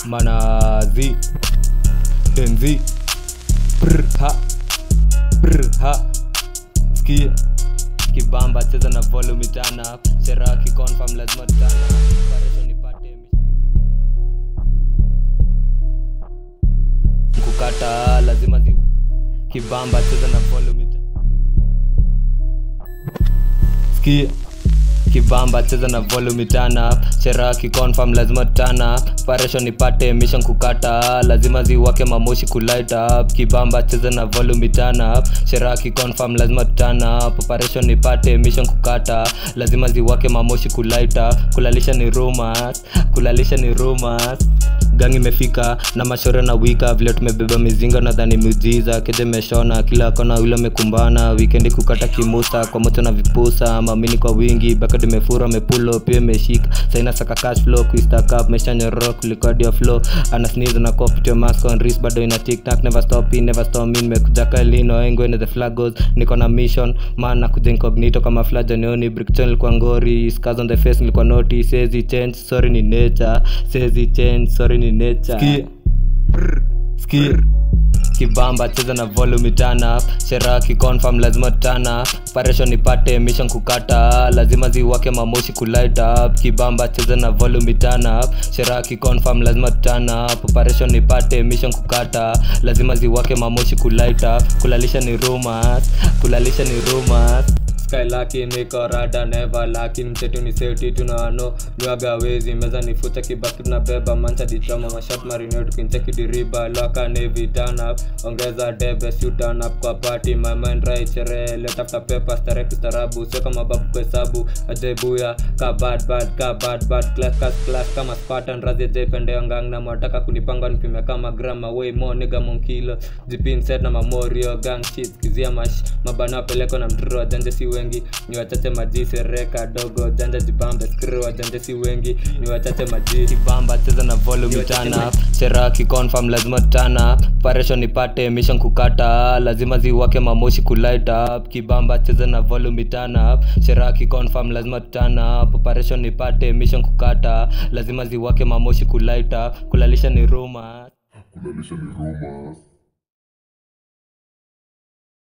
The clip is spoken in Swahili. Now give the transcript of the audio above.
manazi denzi prha prha skia kibamba cheza na volume tana shera kiconfirm lazima tana Operation ipate kukata lazima zi kibamba cheza na volume ta- skia kibamba cheza na volume tana shera kiconfirm lazima tana operation ipate mission kukata lazima ziwake mamoshi kulight up kibamba cheza na volume tana shera kiconfirm lazima tana operation ipate mission kukata lazima ziwake mamoshi kulight up kulalisha ni rumors kulalisha ni rumors gang imefika na mashore na wika vile tumebeba mizinga nadhani miujiza keje meshona kila kona ule amekumbana wikendi kukata kimusa kwa moto na vipusa mamini kwa wingi bakad imefura mepulo pia imeshika saina saka cash flow kuistack up meshanyoro kulikodia flow ana sneeze na copy your mask on wrist bado ina tiktak never stop in never stop in nimekuja kalino engo in the flag goes niko na mission man na kuja incognito kama flaja neoni brickton ilikuwa ngori scars on the face nilikuwa noti sezi change sorry ni nature sezi change sorry ni nature Ski. Ski. kibamba cheza na volume tana shera kiconfirm lazima tana operation ipate mission kukata lazima ziwake mamoshi kulight up kibamba cheza na volume tana shera kiconfirm lazima tana operation ipate mission kukata lazima ziwake mamoshi kulight up kulalisha ni rumors kulalisha ni rumors sky laki niko rada neva laki mchetu ni seti tunano nywaga wezi meza nifuta kibaki tunabeba mancha ditrama mashat marino tukincheki diriba laka nevi turn up ongeza debe si turn up kwa party my mind right sherehe let after paper stare kustarabu sio kama babu kuhesabu ajebuya ka bad bad ka bad bad class class class kama spartan razi jependeo ngang na mwataka kunipanga nipime kama grama way more nigga monkilo jipin set na mamorio gang shit kizia mash mabana peleko na mtoro wajanja si wengi ni wachache maji sereka dogo janja jibambe skri wajanja si wengi ni wachache maji kibamba cheza na volume tana shera kiconfirm lazima tana operation ipate mission kukata lazima ziwake mamoshi kulight up kibamba cheza na volume tana shera kiconfirm lazima tana operation ipate mission kukata lazima ziwake mamoshi kulight up kulalisha ni rumors kulalisha ni rumors